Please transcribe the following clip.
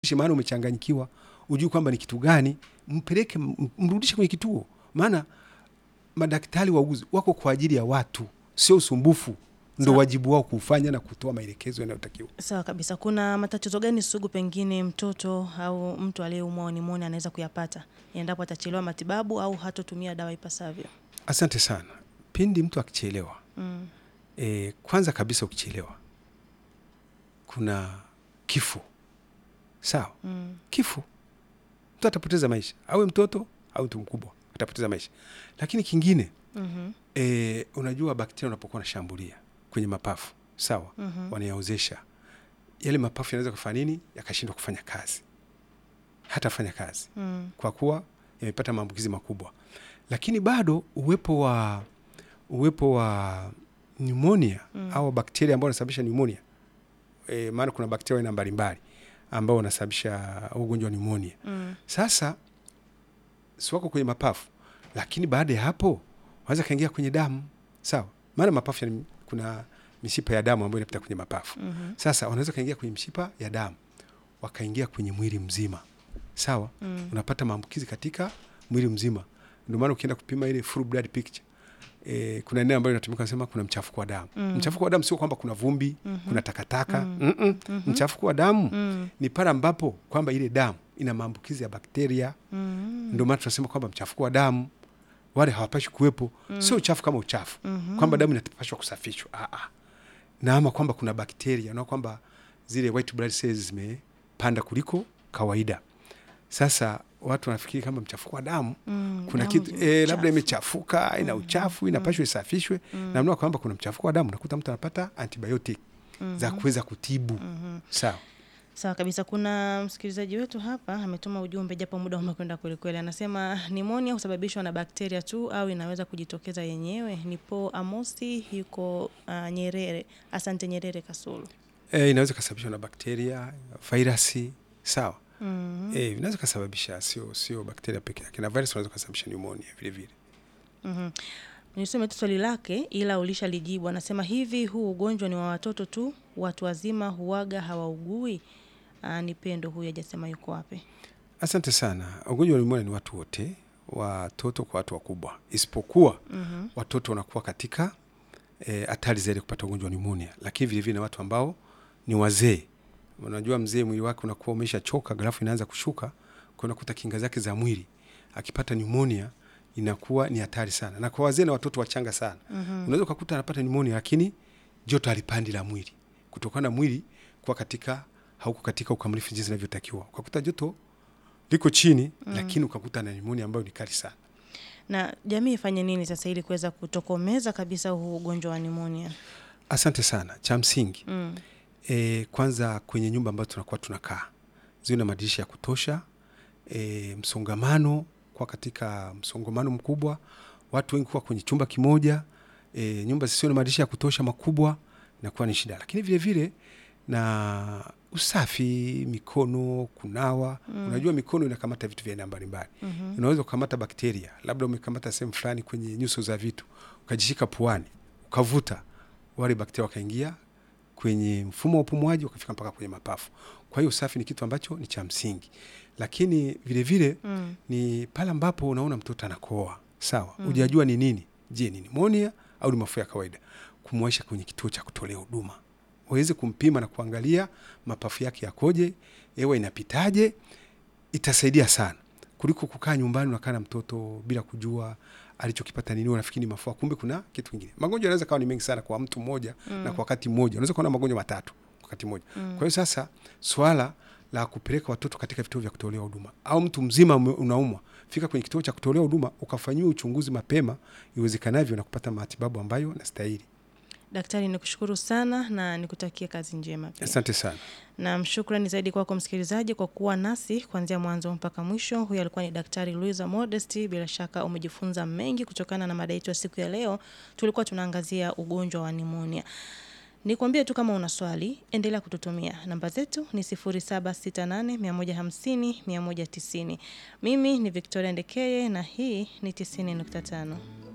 maana umechanganyikiwa, ujui kwamba ni kitu gani, mpeleke, m- mrudishe kwenye kituo, maana madaktari wauguzi wako kwa ajili ya watu, sio usumbufu. Ndo Sawa. wajibu wao kufanya na kutoa maelekezo yanayotakiwa. Sawa kabisa. Kuna matatizo gani sugu pengine mtoto au mtu aliyeumwa nimoni anaweza kuyapata endapo atachelewa matibabu au hatotumia dawa ipasavyo? Asante sana. Pindi mtu akichelewa, Mm. e, kwanza kabisa ukichelewa kuna kifo, sawa Mm. kifo, mtu atapoteza maisha, awe mtoto au mtu mkubwa atapoteza maisha. Lakini kingine Mhm. e, unajua bakteria unapokuwa wanashambulia kwenye mapafu sawa, Mhm. wanayaozesha yale mapafu, yanaweza kufanya nini? Yakashindwa kufanya kazi, hatafanya kazi Mm. kwa kuwa yamepata maambukizi makubwa. Lakini bado uwepo wa uwepo wa pneumonia Mm. au bakteria ambao wanasababisha pneumonia e, maana kuna bakteria aina mbalimbali ambao wanasababisha ugonjwa wa pneumonia. Mm. Sasa si wako kwenye mapafu, lakini baada ya hapo wanaweza kaingia kwenye damu, sawa. Maana mapafu yana, kuna mishipa ya damu ambayo inapita kwenye mapafu. Mhm. Sasa wanaweza kaingia kwenye mshipa ya damu, wakaingia kwenye mwili mzima, sawa. Mm. Unapata maambukizi katika mwili mzima. Ndio maana ukienda kupima ile full blood picture E, kuna eneo ambayo inatumika kusema kuna mchafuko wa damu. Mm. Mchafuko wa damu sio kwamba kuna vumbi, Mhm. kuna takataka. Mm. Mm-mm. Mhm. Mchafuko wa damu Mm. ni pale ambapo kwamba ile damu ina maambukizi ya bakteria Mm. ndio maana tunasema kwamba mchafuko wa damu wale hawapashi kuwepo. Mm. Sio uchafu kama uchafu Mhm. kwamba damu inapashwa kusafishwa ah, ah. na ama kwamba kuna bakteria na kwamba zile white blood cells zimepanda kuliko kawaida. Sasa watu wanafikiri kama mchafuko wa damu Mm. kuna Damu kitu ni eh, uchafu. labda imechafuka ina Mhm. uchafu inapashwa isafishwe Mm. na mnua kwamba kuna mchafuko wa damu, nakuta mtu anapata antibiotic za Mhm. kuweza kutibu Mhm. sawa. Sawa kabisa. Kuna msikilizaji wetu hapa ametuma ujumbe, japo muda umekwenda kwelikweli. Anasema nimonia husababishwa na bakteria tu au inaweza kujitokeza yenyewe. Ni Po Amosi yuko uh, Nyerere. Asante Nyerere Kasulu. Eh, inaweza kasababishwa na bakteria, virusi sawa. Mhm. Eh, vinaweza kasababisha, sio sio bakteria peke yake, na virus unaweza kasababisha pneumonia vile vile. Mhm. Nisome tu swali lake ila ulishalijibu. Anasema hivi, huu ugonjwa ni wa watoto tu, watu wazima huwaga hawaugui? Ah, ni Pendo huyu, hajasema yuko wapi. Asante sana. Ugonjwa wa pneumonia ni watu wote, watoto kwa watu wakubwa, isipokuwa Mhm. watoto wanakuwa katika hatari eh, zaidi kupata ugonjwa wa pneumonia, lakini vile vile na watu ambao ni wazee. Unajua mzee mwili wake unakuwa umeshachoka, grafu inaanza kushuka, kwa unakuta kinga zake za mwili, akipata pneumonia inakuwa ni hatari sana, na kwa wazee na watoto wachanga sana Mhm. unaweza ukakuta anapata pneumonia lakini joto halipandi la mwili kutokana na mwili kuwa katika hauko katika ukamilifu jinsi inavyotakiwa, ukakuta joto liko chini Mm. lakini ukakuta na pneumonia ambayo ni kali sana. Na jamii ifanye nini sasa ili kuweza kutokomeza kabisa huu ugonjwa wa nimonia? Asante sana. Cha msingi Mm. e, kwanza kwenye nyumba ambazo tunakuwa tunakaa ziwe na madirisha ya kutosha. E, msongamano kwa katika msongamano mkubwa, watu wengi kuwa kwenye chumba kimoja. E, nyumba zisizo na madirisha ya kutosha makubwa inakuwa ni shida, lakini vile vile na usafi, mikono, kunawa. Mm. Unajua mikono inakamata vitu vya aina mbalimbali Mhm. unaweza kukamata bakteria, labda umekamata sehemu fulani kwenye nyuso za vitu, ukajishika puani, ukavuta, wale bakteria wakaingia kwenye mfumo wa upumuaji, wakafika mpaka kwenye mapafu. Kwa hiyo usafi ni kitu ambacho ni cha msingi, lakini vile vile Mm. ni pale ambapo unaona mtoto anakohoa, sawa, Mm. hujajua ni nini, je, ni nimonia au ni mafua ya kawaida, kumwaisha kwenye kituo cha kutolea huduma waweze kumpima na kuangalia mapafu yake yakoje, hewa inapitaje, itasaidia sana kuliko kukaa nyumbani unakaa na mtoto bila kujua alichokipata nini, unafikiri ni mafua, kumbe kuna kitu kingine. Magonjwa yanaweza kawa ni mengi sana kwa mtu mmoja Mm. na kwa wakati mmoja, unaweza kuwa na magonjwa matatu kwa wakati mmoja. Mm. Kwa hiyo sasa swala la kupeleka watoto katika vituo vya kutolea huduma au mtu mzima ume- unaumwa, fika kwenye kituo cha kutolea huduma ukafanyiwa uchunguzi mapema iwezekanavyo na kupata matibabu ambayo nastahili. Daktari, nikushukuru sana na nikutakie kazi njema pia. Asante sana. Na shukrani zaidi kwako msikilizaji kwa kuwa nasi kuanzia mwanzo mpaka mwisho. Huyu alikuwa ni Daktari Luisa Modesti. Bila shaka umejifunza mengi kutokana na mada yetu ya siku ya leo. Tulikuwa tunaangazia ugonjwa wa nimonia. Nikwambie tu kama una swali, endelea kututumia. Namba zetu ni 0768 150 190. Mimi ni Victoria Ndekeye na hii ni 90.5.